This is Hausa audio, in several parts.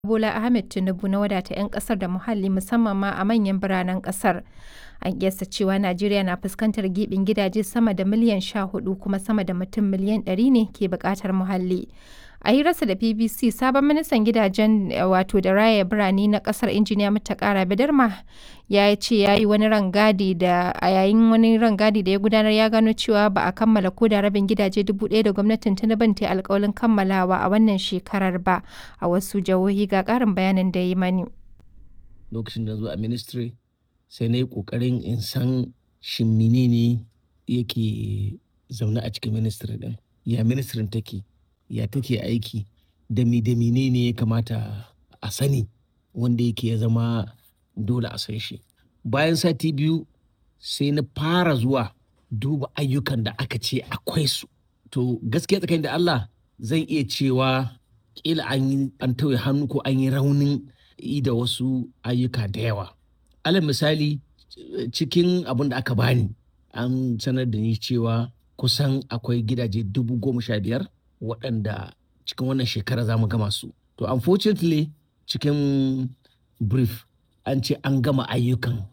Bola Ahmed Tinubu na wadata 'yan kasar da muhalli musamman ma a manyan biranen kasar. An kiyasta cewa Najeriya na fuskantar gibin gidaje sama da miliyan 14 kuma sama da mutum miliyan 100 ne ke bukatar muhalli. A hirarsa da BBC, sabon ministan gidajen wato da raya birane na kasar injiniya Muttaka Bidarma ya ce ya yi wani rangadi da a yayin wani rangadi da ya gudanar ya gano cewa ba a kammala ko da rabin gidaje dubu ɗaya da gwamnatin Tinubu ta yi alkawalin kammalawa a wannan shekarar ba a wasu jihohi ga ƙarin bayanin da ya yi mani. Lokacin da zo a ministry sai na yi ƙoƙarin in san shin menene yake zaune a cikin ministry din ya ministry take ya take aiki da mi da ne ya kamata a sani wanda yake ya zama dole a san shi bayan sati biyu sai na fara zuwa duba ayyukan da aka ce akwai su to gaskiya tsakanin da Allah zan iya cewa kila an yi an tauye hannu ko an yi raunin yi da wasu ayyuka da yawa alal misali cikin abin da aka bani an sanar da ni cewa kusan akwai gidaje dubu goma sha biyar waɗanda cikin wannan shekara za mu gama su. To unfortunately cikin brief an ce an gama ayyukan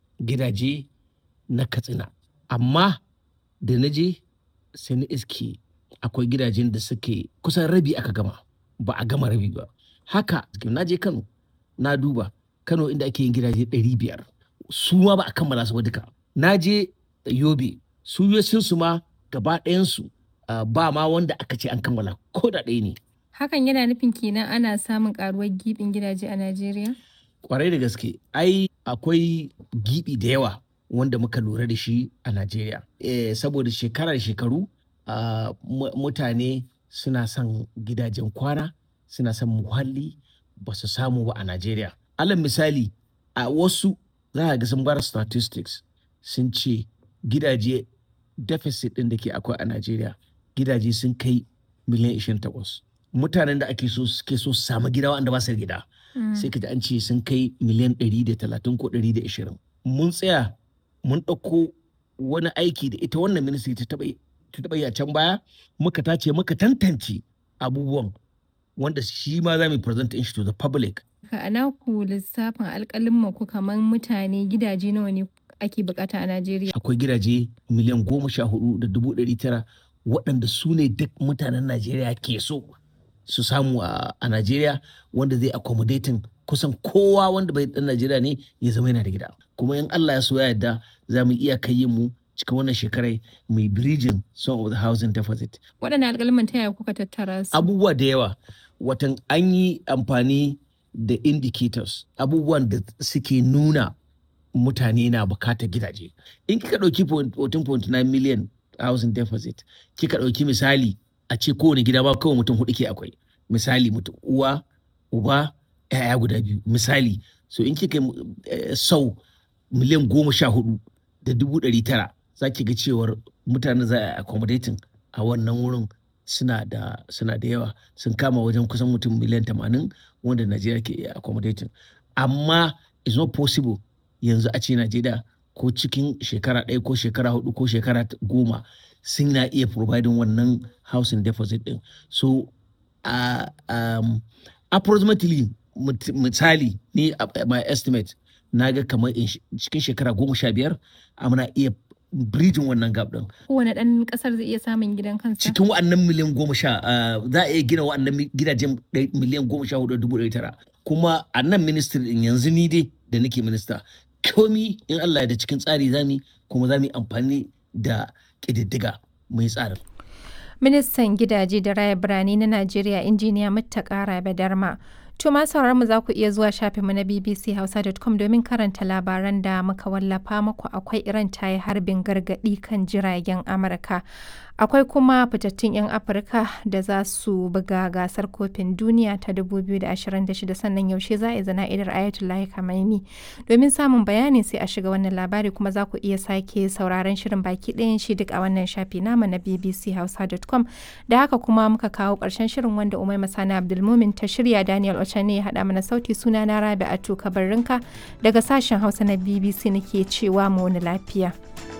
gidaje na katsina. Amma da na je sai na iske akwai gidajen da suke kusan rabi aka gama ba a gama rabi ba. Haka na je Kano na duba Kano inda ake yin gidaje ɗari biyar su ma ba a kammala su ba duka. Na je Yobe su su ma gaba ɗayansu Uh, ba ma wanda aka ce an kammala ko da ɗaya ne. Hakan yana nufin kenan ana samun karuwar gibin gidaje a Najeriya? Kwarai da gaske, ai akwai gibi da yawa wanda muka lura da shi a Najeriya. E, saboda shekara da shekaru uh, mutane suna son gidajen kwana, suna son muhalli ba su samu ba a Najeriya. Alal misali, a wasu za a ga sun bar statistics sun ce gidaje deficit ɗin da ke akwai a Najeriya. gidaje sun kai miliyan 28 mutanen da ake so suke so su samu gida wanda ba su gida sai ka an ce sun kai miliyan 130 ko 120 mun tsaya mun ɗauko wani aiki da ita wannan ministry ta taɓa yi a can baya muka tace muka tantance abubuwan wanda shi ma za mu present shi to the public a naku lissafin alƙalin ku kamar mutane gidaje nawa ne ake bukata a Najeriya akwai gidaje miliyan goma sha hudu da dubu ɗari tara waɗanda su ne duk mutanen Najeriya ke so su samu a Najeriya wanda zai accommodating kusan kowa wanda bai ɗan Najeriya ne ya zama yana da gida. Kuma in Allah ya so ya yarda za mu iya kai mu cikin wannan shekarai mai bridging some of the housing deficit. Waɗanne alƙalman ta yaya kuka tattara su? Abubuwa da yawa. Watan an yi amfani da indicators abubuwan da suke nuna mutane na bukatar gidaje. In kika ɗauki 14.9 million housing deficit kika ɗauki misali a ce kowane gida ba kawai mutum hudu ke akwai misali mutum uwa uba yaya guda biyu misali so in kika uh, sau miliyan goma sha hudu da dubu ɗari tara za ki ga cewar mutane za a accommodating a wannan wurin suna da suna da yawa sun kama wajen kusan mutum miliyan tamanin wanda najeriya ke iya accommodating amma it's not possible yanzu a ce najeriya ko cikin shekara ɗaya ko shekara hudu ko shekara goma sun na iya providing wannan housing deposit din so uh, um, approximately misali ni uh, my estimate na ga kamar cikin shekara goma sha biyar muna iya bridging wannan gap din. Kowane ɗan ƙasar zai iya samun gidan kansa? Cikin wa'annan miliyan goma sha za a iya gina wa'annan gidajen miliyan goma sha hudu dubu ɗari tara. Kuma a nan ministry din yanzu ni dai da nake minista komi in Allah da cikin tsari zami kuma za mu yi amfani da ƙididdiga mai tsarin. Ministan gidaje da raya birane na Najeriya injiniya Muttaka Rabe Darma. To ma mu za ku iya zuwa shafinmu na bbchausa.com domin karanta labaran da muka wallafa muku akwai Iran ta yi harbin gargaɗi kan jiragen Amurka. Akwai kuma fitattun 'yan Afirka da za su buga gasar kofin duniya ta 2026 sannan yaushe za a yi zana'idar Ayatollah Khamenei. Domin samun bayani sai a shiga wannan labari kuma za ku iya sake sauraron shirin baki ɗayan shi duk a wannan shafi namu na bbchausa.com. Da haka kuma muka kawo ƙarshen shirin wanda Umai Masana Abdulmumin ta shirya Daniel Ocha ne ya haɗa mana sauti suna na Rabi Atu Kabarrinka daga sashen Hausa na BBC nake cewa mu wani lafiya.